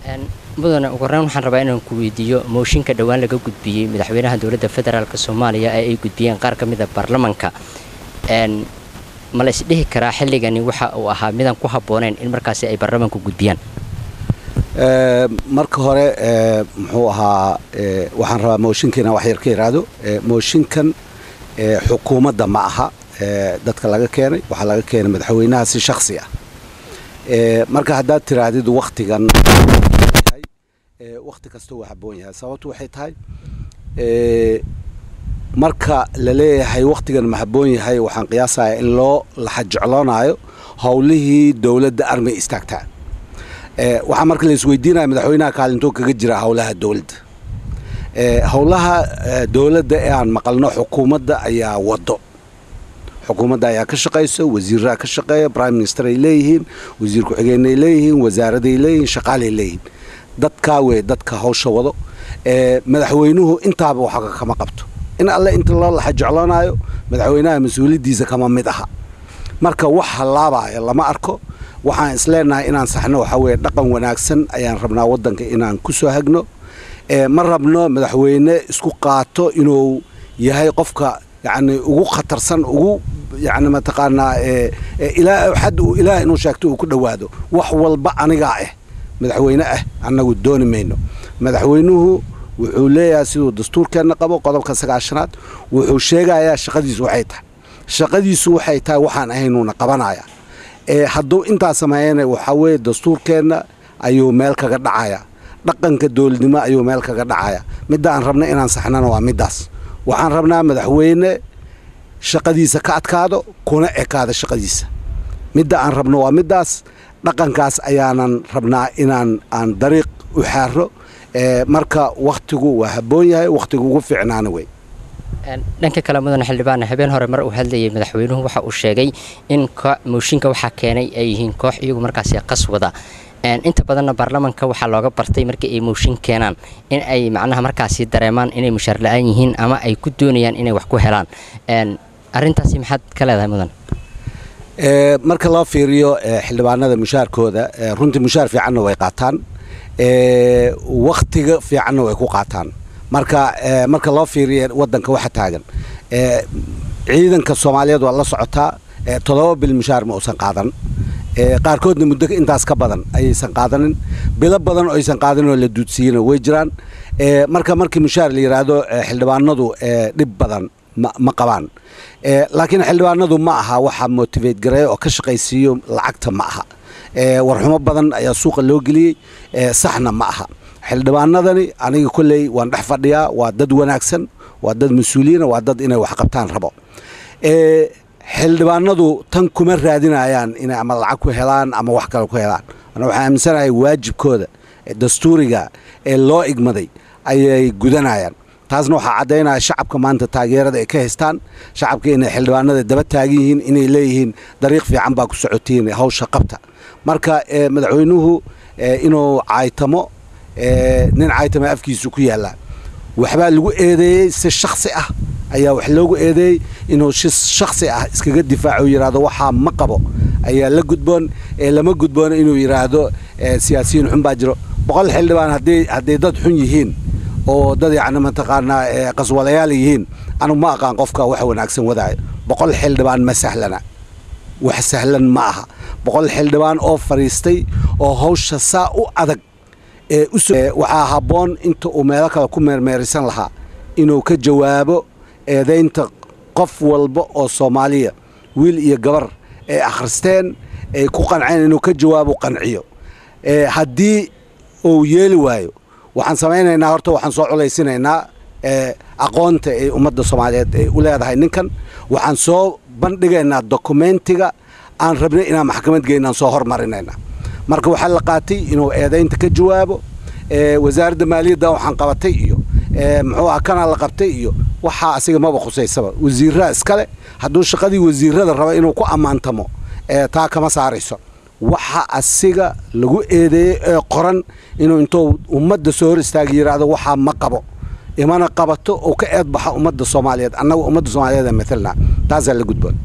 mudane ugu horeyn waxaan rabaa inaan ku weydiiyo mooshinka dhowaan laga gudbiyey madaxweynaha dowladda federaalk soomaaliya ee ay gudbiyeen qaar ka mida baarlamanka ma la isdhihi karaa xilligani waxa uu ahaa midaan ku habbooneyn in markaasi ay baarlamanku gudbiyaan marka hore muxuu ahaa waxaan rabaa mooshinka inaan wax yar ka iraahdo mooshinkan xukuumadda ma aha dadka laga keenay waxaa laga keenay madaxweynaha si shaksi ah marka haddaad tiraahdid waktigan wakti kasta waa habboon yahay sababtu waxay tahay marka la leeyahay waktigan ma habboon yahay waxaan qiyaasayaa in loo laxajecloonaayo howlihii dowladda armay istaagtaa waxaa marka la isweydiinaya madaxweynaha kaalintoo kaga jira howlaha dowladda howlaha dowladda ee aan maqalno xukuumadda ayaa wado xukuumadda ayaa ka shaqayso wasiiraa ka shaqeeya prime minister ay leeyihiin wasiir ku-xigeenay leeyihiin wasaaraday leeyihiin shaqaalay leeyihiin dadkaa wey dadka hawsha wado madaxweynuhu intaaba waxa kama qabto in alle inta loo laxa jecloonaayo madaxweynaha mas-uuliyaddiisa kama mid aha marka wax hallaabaya lama arko waxaan isleenahay inaan saxno waxaa weeye dhaqan wanaagsan ayaan rabnaa waddanka inaan ku soo hagno ma rabno madaxweyne isku qaato inuu yahay qofka yacni ugu khatarsan ugu yacni mataqaanaa ilaa xad uu ilaah inuu sheegto uu ku dhowaado wax walba anigaa ah madaxweyne ah annagu dooni mayno madaxweynuhu wuxuu leeyahay siduu dastuurkeenna qabo qodobka sagaashanaad wuxuu sheegayaa shaqadiisu waxay tahay shaqadiisu waxay tahay waxaan ahaynuuna qabanaya hadduu intaa sameeyana waxaa weeye dastuurkeenna ayuu meel kaga dhacaya dhaqanka dowladnimo ayuu meel kaga dhacaya midda aan rabna inaan saxnana waa middaas waxaan rabnaa madaxweyne shaqadiisa ka adkaado kuna ekaada shaqadiisa midda aan rabno waa middaas dhaqankaas ayaanan rabnaa inaan aan dariiq u xaaro marka wakhtigu waa habboon yahay wakhtigu ugu fiicnaana wey dhanka kale mudane xildhibaane habeen hore mar uu hadlayay madaxweynuhu waxa uu sheegay in mooshinka waxaa keenay ay yihiin koox iyagu markaasi qas wada inta badanna baarlamanka waxaa looga bartay markii ay mooshin keenaan in ay macnaha markaasi dareemaan inay mushaar la-aan yihiin ama ay ku doonayaan inay wax ku helaan arrintaasi maxaad ka leedahay mudan marka loo fiiriyo xildhibaanada mushaarkooda runtii mushaar fiicanna way qaataan wakhtiga fiicanna way ku qaataan marka marka loo fiiriyo waddanka waxa taagan ciidanka soomaaliyeed waa la socotaa toddoba bil mushaar ma uusan qaadan qaarkoodna muddo intaas ka badan ayaysan qaadanin bilo badan oo aysan qaadanin oo la duudsiiyena way jiraan marka markii mushaar la yidhaahdo xildhibaanadu dhib badan ma qabaan laakiin xildhibaanadu ma aha waxa motivate gareeya oo ka shaqaysiiyo lacagta ma aha warxumo badan ayaa suuqa loo geliyey saxna ma aha xildhibaanadani aniga kolley waan dhex fadhiyaa waa dad wanaagsan waa dad mas-uuliyiina waa dad inay wax qabtaan rabo xildhibaanadu tan kuma raadinayaan inay ama lacag ku helaan ama wax kale ku helaan ana waxaan aaminsanahay waajibkooda dastuuriga ee loo igmaday ayay gudanayaan taasna waxaa caddaynaya shacabka maanta taageerada ay ka haystaan shacabka inay xildhibaanada daba taagan yihiin inay leeyihiin dariiq fiican baa ku socotiin hawsha qabta marka madaxweynuhu inuu caaytamo nin caaytama afkiisu ku yaallaa waxbaa lagu eedeeyey si shaksi ah ayaa wax loogu eedeeyey inuu si shaksi ah iskaga difaaco yidhaahdo waxaa ma qabo ayaa la gudboon ee lama gudboono inuu yidhaahdo siyaasiyiin xun baa jiro boqol xildhibaan hadday hadday dad xun yihiin oo dad yacni mataqaanaa qaswadayaal yihiin anu ma aqaan qofka wax wanaagsan wadaayo boqol xildhibaan ma sahlana wax sahlan ma aha boqol xildhibaan oo fadhiistay oo hawsha saa u adag ee waxaa habboon inta uu meelo kale ku meermeerisan lahaa inuu ka jawaabo eedaynta qof walba oo soomaaliya wiil iyo gabar ay akhristeen ay ku qanceen inuu ka jawaabo qanciyo haddii uu yeeli waayo waxaan samaynaynaa horta waxaan soo culaysinaynaa aqoonta ay ummadda soomaaliyeed ay u leedahay ninkan waxaan soo bandhigaynaa dokumentiga aan rabnay inaan maxkamad geynaan soo hormarinaynaa marka waxaa la qaatay inuu eedaynta ka jawaabo wasaaradda maaliyadda waxaan qabatay iyo muxuu ah kanaa la qabtay iyo waxaa asiga maba khusaysaba wasiiraa iskale hadduu shaqadii wasiirada raba inuu ku ammaantamo taa kama saarayso waxa asiga lagu eedeeyey ee qoran inuu intuu ummadda soo hor istaaga yidhaahdo waxaa ma qabo imana qabato oo ka eed baxa ummadda soomaaliyeed annaga ummadda soomaaliyeed ee matalna taasaa la gudboon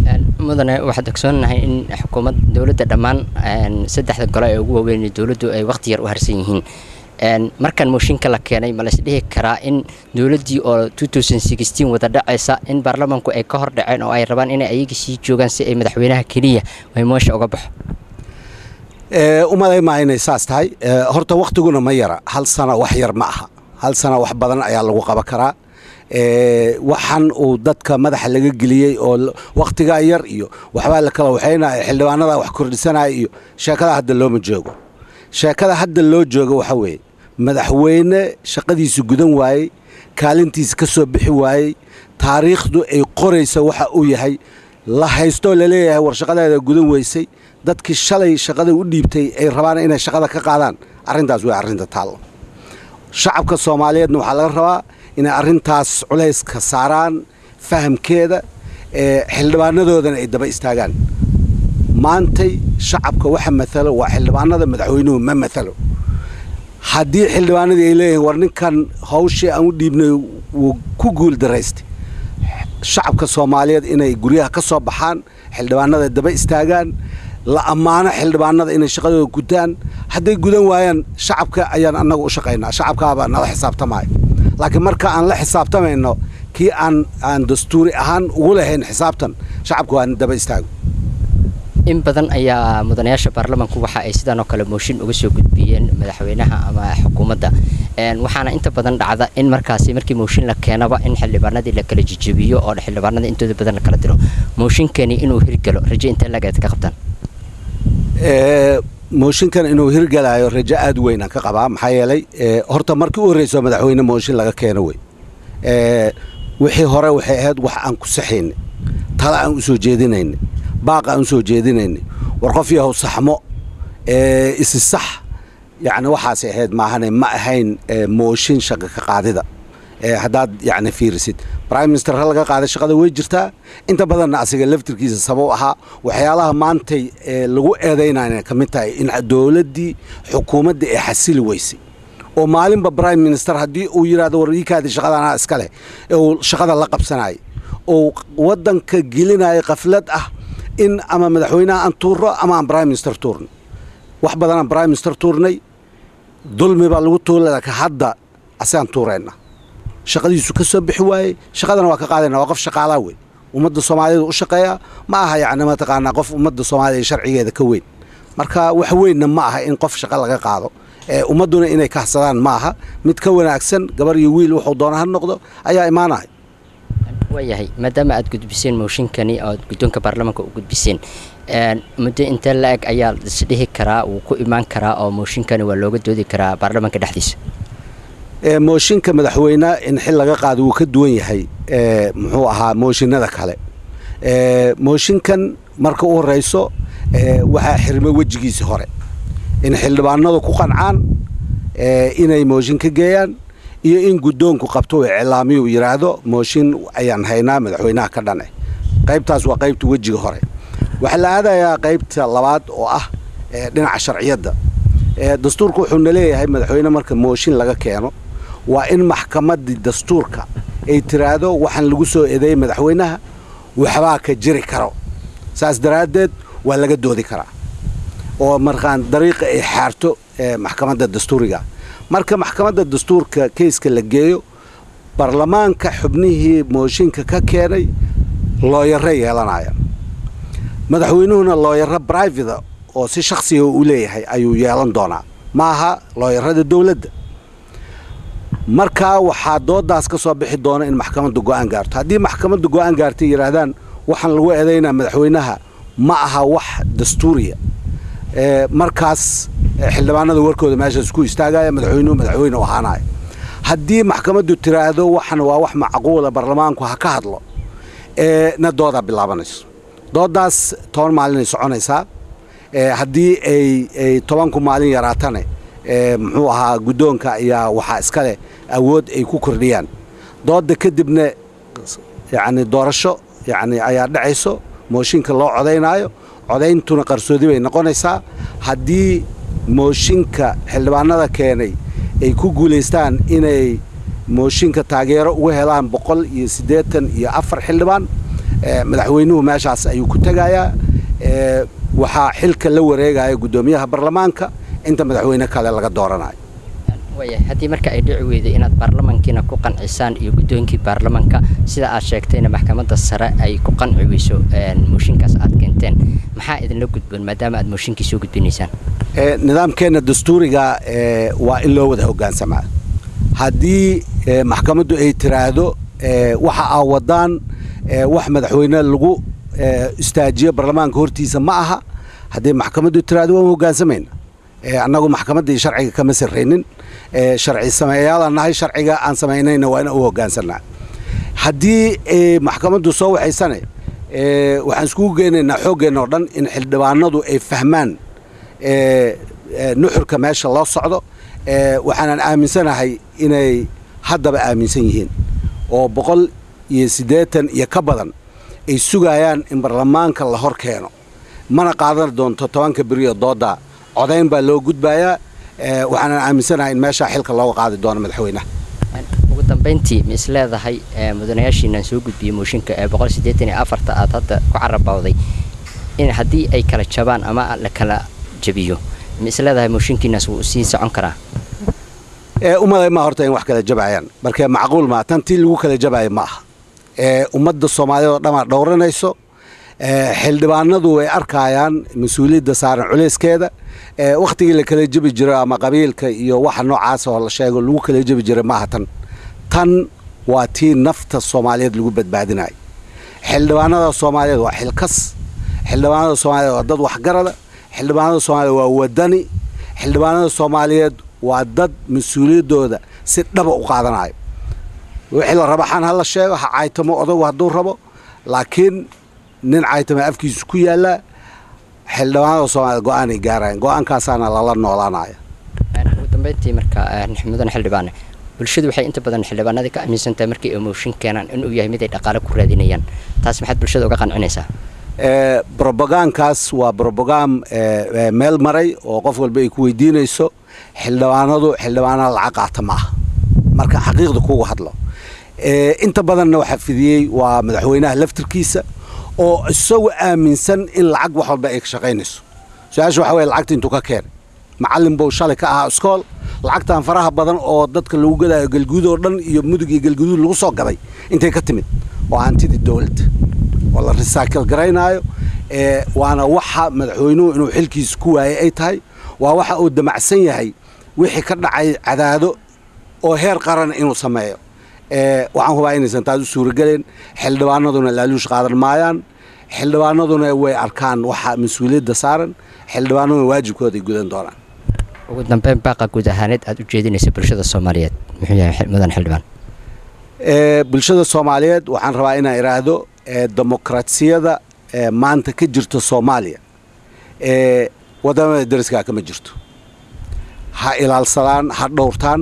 mudane waxaad ogsoonahay in xukuumad dowladda dhammaan saddexda gole ee ugu waaweyn dowladdu ay waqti yar u harsan yihiin markan mooshinka la keenay ma lays dhihi karaa in dowladdii oo wada dhacaysa in baarlamanku ay ka hor dhaceen oo ay rabaan inay ayaga sii joogaan si ay madaxweynaha keliya ay moosha uga baxo umalay maa inay saas tahay horta wakhtiguna ma yara hal sano wax yar ma aha hal sano wax badan ayaa lagu qaban karaa waxaan uu dadka madaxa laga geliyey oo wakhtigaa yar iyo waxbaa la kala waxaynaya xildhibaanada wax kordhisanaya iyo sheekada hadda looma joogo sheekada hadda loo joogo waxaa weeye madaxweyne shaqadiisu gudan waayey kaalintiisa ka soo bixi waayey taariikhdu ay qoraysa waxa uu yahay la haystoo laleeyahay war shaqadeeda gudan weysay dadkii shalay shaqada u dhiibtay ay rabaan inay shaqada ka qaadaan arrintaas way arrinta taallo shacabka soomaaliyeedna waxaa laga rabaa inay arrintaas culayska saaraan fahamkeeda xildhibaanadoodana ay daba istaagaan maantay shacabka waxa maalo waa xildhibaanada madaxweynuhu ma maalo haddii xildhibaanadii ay leeyihiin war ninkan hawshii aan u dhiibnay wuu ku guul daraystay shacabka soomaaliyeed inay guryaha ka soo baxaan xildhibaanada daba istaagaan la ammaano xildhibaanada inay shaqadooda gutaan hadday gudan waayaan shacabka ayaan annaga u shaqaynaa shacabkaabaa nala xisaabtamaya laakiin marka aan la xisaabtamayno kii aan aan dastuuri ahaan ugu lahayn xisaabtan shacabka waa daba istaago in badan ayaa mudanayaasha baarlamanku waxa ay sidaan oo kale mooshin uga soo gudbiyeen madaxweynaha ama xukuumadda waxaana inta badan dhacda in markaasi markii mooshin la keenaba in xildhibaanadii la kala jijebiyo oo xildhibaanada intooda badan la kala diro mooshinkani inuu hirgalo raje intee lagaad ka qabtaan mooshinkan inuu hirgalaayo rajo aad weyn aan ka qabaa maxaa yeelay horta markii u horreyso madaxweyne mooshin laga keeno wey wixii hore waxay ahayd wax aan ku saxaynay tala aan u soo jeedinaynay baaq aan u soo jeedinaynay war qof yahow saxmo isi sax yacni waxaasay ahayd maahane ma ahayn mooshin shaqa ka qaadida haddaad yacni fiirisid prime minister ha laga qaaday shaqada way jirtaa inta badanna asiga laftirkiisa sabab ahaa waxyaalaha maantay lagu eedaynayna ka mid tahay in dowladdii xukuumadda ee xasili weysay oo maalinba prime minister haddii uu yidhahdo war iikaadi shaqadanaa iska leh uu shaqada la qabsanayay oo waddanka gelinaya kaflad ah in ama madaxweynaha aan tuurno ama aan prime minister tuurno wax badanaan prime minister tuurnay dulmi baa lagu tuula laakiin hadda asagaan tuurayna shaqadiisu ka soo bixi waayey shaqadana waa ka qaadayna waa qof shaqaalaa wey ummadda soomaaliyeed u shaqeeya ma aha yacni mataqaanaa qof ummadda soomaaliya sharcigeeda ka weyn marka wax weynna ma aha in qof shaqo laga qaado ummadduna inay kahsadaan ma aha mid ka wanaagsan gabar iyo wiil wuxuu doona ha noqdo ayaa imaanaya waayahay maadaama aad gudbiseen mooshinkani oad guddoonka baarlamaanka u gudbiseen muddo intee la-eg ayaa isdhihi karaa wuu ku imaan karaa oo mooshinkani waa looga doodi karaa baarlamaanka dhexdiisa mooshinka madaxweyne in xil laga qaado wuu ka duwan yahay muxuu ahaa mooshinada kale mooshinkan marka u horeyso waxaa xirmay wejigiisi hore in xildhibaanadu ku qancaan inay mooshin ka geeyaan iyo in guddoonku qabto uu iclaamiyu yidhaahdo mooshin ayaan haynaa madaxweynaha ka dhane qaybtaas waa qaybta wejiga hore waxaa la aadayaa qaybta labaad oo ah dhinaca sharciyadda dastuurka wuxuuna leeyahay madaxweyne marka mooshin laga keeno waa in maxkamaddii dastuurka ay tiraahdo waxaan lagu soo eedeeyey madaxweynaha waxbaa ka jiri karo saas daraaddeed waa laga doodi karaa oo markaan dariiqa ay xaarto maxkamadda dastuuriga marka maxkamadda dastuurka keyska la geeyo baarlamaanka xubnihii mooshinka ka keenay looyaro yeelanaya madaxweynuhuna looyaro brivata oo si shakhsiga u leeyahay ayuu yeelan doonaa ma aha looyarada dowladda markaa waxaa doodaas ka soo bixi doona in maxkamadda go'aan gaarto haddii maxkamadda go'aan gaartay yidhaahdaan waxaan lagu eedaynaa madaxweynaha ma aha wax dastuuriya markaas xildhibaanada warkooda meeshaas ku istaagaya madaxweynuhu madaxweyne u ahaanaya haddii maxkamaddu tiraahdo waxan waa wax macquula baarlamaanku ha ka hadlo na doodaa bilaabanayso doodaas toban maalinay soconaysaa haddii ay tobanku maalin yaraatane muxuu ahaa guddoonka ayaa waxaa iska leh awood ay ku kordhiyaan dooda kadibna yacni doorasho yacni ayaa dhacayso mooshinka loo codaynaayo codayntuna qarsoodi bay noqonaysaa haddii mooshinka xildhibaanada keenay ay ku guulaystaan inay mooshinka taageero uga helaan boqol iyo siddeetan iyo afar xildhibaan madaxweynuhu meeshaas ayuu ku tegayaa waxaa xilka la wareegaya guddoomiyaha baarlamaanka inta madaxweyne kale laga dooranayo waaya haddii marka ay dhici weyday inaad baarlamankiina ku qancisaan iyo guddoonkii baarlamanka sida aad sheegtayna maxkamadda sare ay ku qanci weyso mooshinkaas aad keenteen maxaa idinla gudboon maadaama aad mooshinkii soo gudbinaysaan nidaamkeenna dastuuriga waa in loo wada hogaansamaa haddii maxkamaddu ay tiraahdo waxa aa wadaan wax madaxweyne lagu istaajiyo baarlamaanka hortiisa ma aha haddii maxkamaddu tiraahdo waan hogaansamayna annagu maxkamaddii sharciga kama sarraynin sharci sameeyaalaan nahay sharciga aan samaynayna waa ina u hogaansanaa haddii maxkamaddu soo waxaysane waxaan iskugu geynaynaa xooggeenna oo dhan in xildhibaanadu ay fahmaan nuxurka meesha loo socdo waxaanan aaminsanahay inay haddaba aaminsan yihiin oo boqol iyo siddeetan iyo ka badan ay sugayaan in baarlamaanka la hor keeno mana qaadan doonto tobanka beriyo doodda codayn baa loo gudbayaa waxaanan aaminsanahay in meeshaa xilka looga qaadi doono madaxweynaha ugu dambayntii ma is leedahay mudanayaashiinaan soo gudbiyey mooshinka ee boqol siddeetan iyo afarta aad hadda ku carabawday in haddii ay kala jabaan ama la kala jabiyo ma is leedahay mooshinkiinaas wuu sii socon karaa umaday ma horta in wax kala jabayaan markee macquul maa tan tii lagu kala jabaayo ma aha ummadda soomaaliyeed oo dhan aa dhowranayso xildhibaanadu way arkayaan mas-uuliyadda saaran culeyskeeda wakhtigii la kala jebi jiro ama qabiilka iyo waxa noocaas oo la sheego lagu kala jebi jiray maaha tan tan waa tii nafta soomaaliyeed lagu badbaadinayo xildhibaanada soomaaliyeed waa xilkas xildhibaanada soomaaliyeed waa dad waxgarada xildhibaanada soomaaliyeed waa wadani xildhibaanada soomaaliyeed waa dad mas-uuliyaddooda si dhaba u qaadanayo wixii la raba xan ha la sheego ha caytamo odagu hadduu rabo laakiin nin caytama afkiisu ku yaallaa xildhibaanada soomaaliyed go-aanay gaarayaan go-aankaasaana lala noolaanaya ugu dambeyntii marka mudan xildhibaane bulshadu waxay inta badan xildhibaanadii ka aaminsan tahay markii ay mooshin keenaan inuu yahay mid ay dhaqaale ku raadinayaan taas maxaad bulshada uga qancinaysaa brobogaankaas waa brobogaan meel maray oo qof walba ay ku weydiinayso xildhibaanadu xildhibaanada lacag qaata ma aha marka xaqiiqda kugu hadlo inta badanna waxaa fidiyey waa madaxweynaha laftirkiisa oo isagu aaminsan in lacag wax walba ay ka shaqaynayso su-aasha waxa weye lacagta intuu ka keenay macallin buu shalay ka ahaa iskool lacagtan faraha badan oo dadka lagu gadaayo galguud oo dhan iyo mudug iyo galguduud lagu soo gaday intay ka timid oo hantidii dowladda oo la risaakil garaynaayo waana waxa madaxweynuhu inuu xilkiisa ku waayay ay tahay waa waxa uu damacsan yahay wixii ka dhacay cadaado oo heer qarana inuu sameeyo waxaan hubaa inaysan taas u suurageleen xildhibaanaduna laaluush qaadan maayaan xildhibaanaduna way arkaan waxa mas-uuliyadda saaran xildhibaanaduna waajibkooda ay gudan doonaan ugu dambeyn baaqa guud ahaaneed aad u jeedinaysa bulshada soomaaliyeed muxuu yahay mudan xildhibaan bulshada soomaaliyeed waxaan rabaa inaan idhaahdo demokrasiyada maanta ka jirta soomaaliya wadamada dariskaa kama jirto ha ilaalsadaan ha dhowrtaan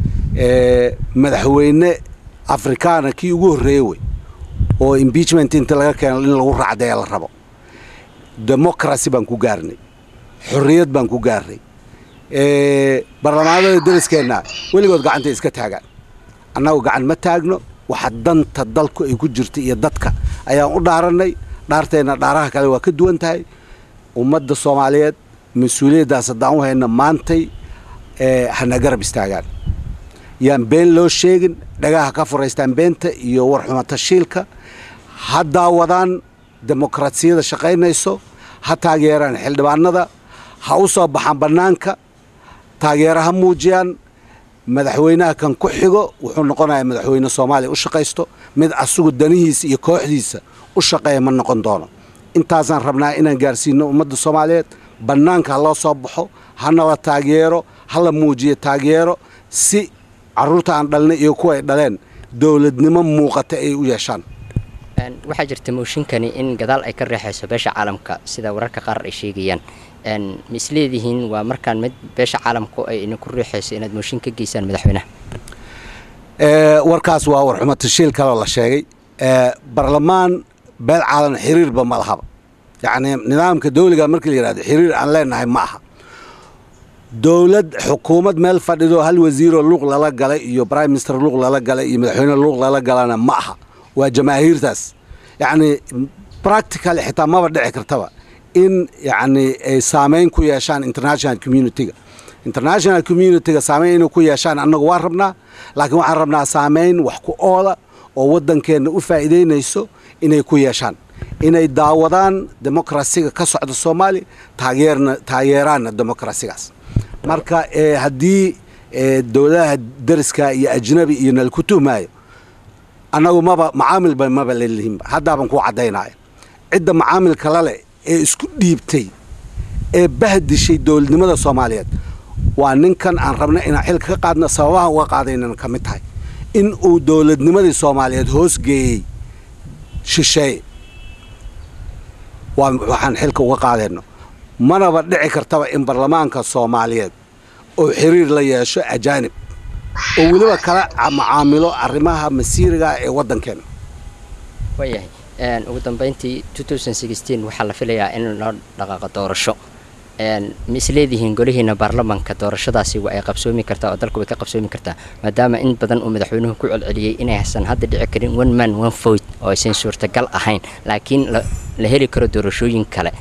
madaxweyne afrikaana kii ugu horreeye wey oo impeachment inta laga keeno in lagu raacdaya la rabo democracy baan ku gaarnay xorriyad baan ku gaarnay baarlamaanada dariskeenna weligood gacantay iska taagaan annagu gacan ma taagno waxa danta dalku ay ku jirta iyo dadka ayaan u dhaarannay dhaarteenna dhaaraha kale waa ka duwan tahay ummadda soomaaliyeed mas-uuliyaddaas haddaan u hayna maantay hana garab istaagaan yaan been loo sheegin dhagaha ka furaystaan beenta iyo warxuma tashiilka ha daawadaan demokrasiyada shaqaynayso ha taageeraan xildhibaanada ha u soo baxaan bannaanka taageero ha muujiyaan madaxweynaha kan ku xigo wuxuu noqonayaa madaxweyne soomaaliya u shaqaysto mid asugu danihiisa iyo kooxdiisa u shaqeeya ma noqon doono intaasaan rabnaa inaan gaarsiino ummadda soomaaliyeed bannaanka ha loo soo baxo hana la taageero ha la muujiyo taageero si carruurta aan dhalnay iyo kuwa ay dhaleen dowladnimo muuqata ay u yeeshaan waxaa jirta mooshinkani in gadaal ay ka reexayso beesha caalamka sida wararka qaar ay sheegayaan ma isleedihiin waa markaan mid beesha caalamku ay idinku riixayso inaad mooshin ka geysaan madaxweynaha warkaas waa warxumo tashiil kaloo la sheegay barlamaan beel caalan xiriirba ma lahaba yacnii nidaamka dawliga markii la yidhahdo xiriir aan leenahay ma aha dowlad xukuumad meel fadhido hal wasiiroo luuq lala galay iyo prime minister luuq lala galay iyo madaxweyne luuq lala galana ma aha waa jamaahiirtaas yacni practically xitaa maba dhici kartaba in yacni ay saameyn ku yeeshaan international community-ga international community-ga saameyn inay ku yeeshaan annagu waan rabnaa laakiin waxaan rabnaa saameyn wax ku oola oo waddankeenna u faa'iidaynayso inay ku yeeshaan inay daawadaan demokrasiga ka socda soomaaliya taageerna taageeraanna demokrasigaas marka haddii dowladaha dariska iyo ajnabi iyo nalku tuhmaayo annagu maba macaamilba maba lalihinba haddaaban kuu caddaynaya cidda macaamilka lale ee isku dhiibtay ee bahdishay dowladnimada soomaaliyeed waa ninkan aan rabna inaan xilka ka qaadno sababaha uga qaadaynana ka mid tahay in uu dowladnimadii soomaaliyeed hoos geeyey shisheeye waa waxaan xilka uga qaadayno manaba dhici kartaba in baarlamaanka soomaaliyeed oo xiriir la yeesho ajaanib oo weliba kala macaamilo arrimaha masiiriga ee waddankeena waayahay ugu dambeyntii waxaa la filayaa in loo dhaqaaqo doorasho ma isleedihiin golihiina baarlamanka doorashadaasi waa ay qabsoomi kartaa oo dalku way ka qabsoomi kartaa maadaama in badan uu madaxweynuhu ku celceliyey inaysan hadda dhici karin one man one vote oo aysan suurtagal ahayn laakiin la heli karo doorashooyin kale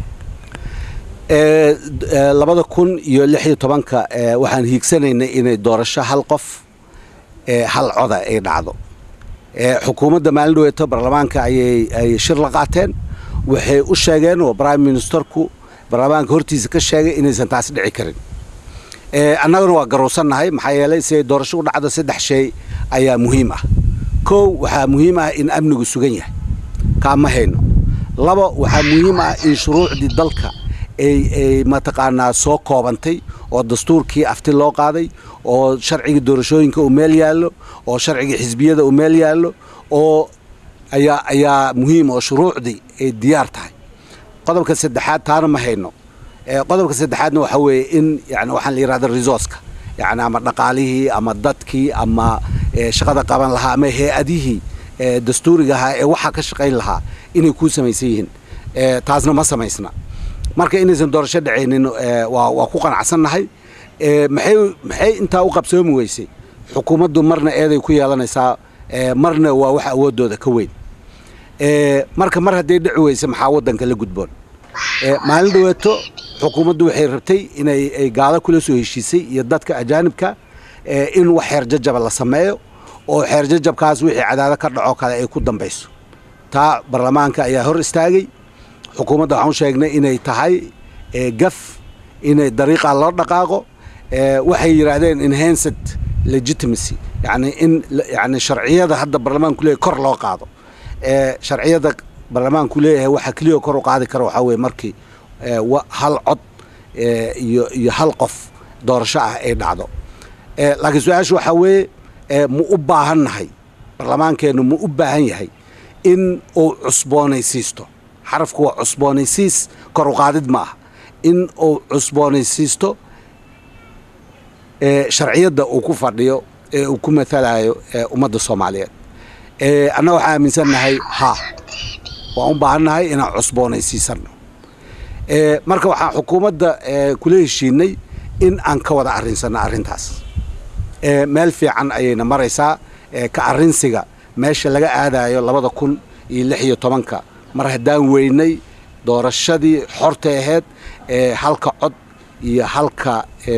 labada kun iyo lix iyo tobanka waxaan hiigsanaynay inay doorasho hal qof hal coda ay dhacdo xukuumadda maalin dhaweeto baarlamaanka ayay shir la qaateen waxay u sheegeen oo prime ministerku baarlamaanka hortiisa ka sheegay inaysan taasi dhici karin annaguna waa garuusannahay maxaa yeelay siday doorasho u dhacdo saddex shay ayaa muhiim ah kow waxaa muhiim ah in amnigu sugan yahay kaa ma hayno laba waxaa muhiim ah in shuruucdii dalka ay mataqaanaa soo koobantay oo dastuurkii afti loo qaaday oo sharcigii doorashooyinka uu meel yaallo oo sharcigii xisbiyada uu meel yaallo oo ayaa ayaa muhiim oo shuruucdii ay diyaar tahay qodobka saddexaad taana ma hayno qodobka saddexaadna waxaa weeye in yani waxaan la yidhahda resourceka yani ama dhaqaalihii ama dadkii ama shaqada qaban lahaa ama hay-adihii dastuuriga ahaa ee waxaa ka shaqayn lahaa inay kuu samaysan yihiin taasna ma samaysna marka inaysan doorasho dhacaynin waa ku qanacsannahay maxay maxay intaa u qabsoomi weysay xukuumaddu marna eeday ku yeelanaysaa marna waa wax awooddooda ka weyn marka mar hadday dhici weyse maxaa waddanka la gudboon maalin dhaweeto xukuumaddu waxay rabtay inay ay gaalo kula soo heshiisay iyo dadka ajaanibka in wax xeerjajaba la sameeyo oo xeerjajabkaas wixii cadaado ka dhaco kale ay ku dambayso taa baarlamaanka ayaa hor istaagay xukuumadda waxaan u sheegnay inay tahay gaf inay dariiqa loo dhaqaaqo waxay yidhaahdeen enhanced legitimacy yani in yani sharciyada hadda baarlamaanku leeyahy kor loo qaado sharciyada baarlamaanku leeyahay waxa keliya kor u qaadi kara waxaa weye markii hal cod iyo iyo hal qof doorasho ah ay dhacdo laakiin su-aasha waxaa weeye ma u baahannahay baarlamaankeennu ma u baahan yahay in uu cusboonaysiisto xarafku waa cusboonaysiis kor u qaadid ma aha in uu cusboonaysiisto sharciyadda uu ku fadhiyo ee uu ku matalayo ummadda soomaaliyeed annaga waxaan aaminsannahay ha waan u baahannahay inaan cusboonaysiisanno marka waxaan xukuumadda kula heshiinay in aan ka wada arrinsanno arrintaas meel fiican ayayna maraysaa ka arrinsiga meesha laga aadayo labada kun iyo lix iyo tobanka mar haddaan weynay doorashadii xorta ahayd halka cod iyo halka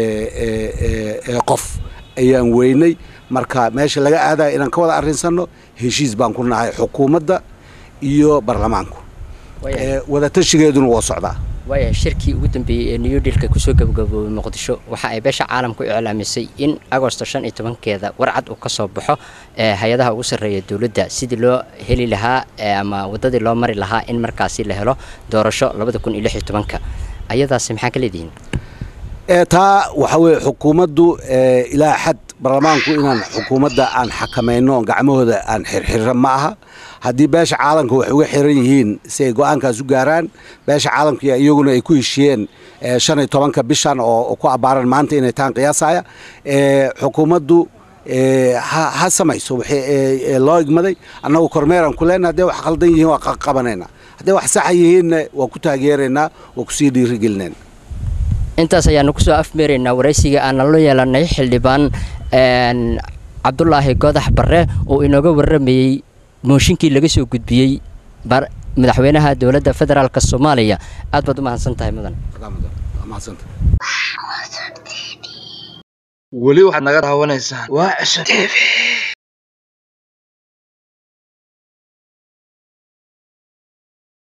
qof ayaan weynay marka meesha laga aadaya inaan ka wada arrinsanno heshiis baan ku nahay xukuumadda iyo baarlamaanku wadatashigeeduna waa socdaa waayahay shirkii ugu dambeeyey ee new dealka kusoo gabagaboobay muqdisho waxa ay beesha caalamku iclaamisay in agosto shan iyo tobankeeda warcad uu ka soo baxo hay-adaha ugu sarreeya dowladda sidii loo heli lahaa ama waddadii loo mari lahaa in markaasi la helo doorasho labada kun iyo lix iyo tobanka ayadaasi maxaa ka leedihiin taa waxaa weeye xukuumaddu ilaa xad baarlamaanku inaan xukuumadda aan xakamayno gacmahooda aan xirxirra ma aha haddii beesha caalamka waxay uga xiran yihiin si ay go-aankaas u gaaraan beesha caalamka iyaguna ay ku heshiyeen shan iyo tobanka bishan oo ku abbaaran maanta inay taan qiyaasaya xukuumaddu ha samayso wixii loo igmaday annagu kormeeraan ku leenna hadday wax khaldan yihiin waa qabanaynaa hadday wax saxa yihiinna waa ku taageeraynaa waa kusii dhiirigelinayna intaas ayaanu kusoo afmeeraynaa waraysiga aanan la yeelanay xildhibaan cabdulaahi godax barre oo inooga warramayey mooshinkii laga soo gudbiyey madaxweynaha dowladda federaalk soomaaliya aad baad u mahadsan tahay mudan weli waxaad naga daawanaysaan waa cesha tv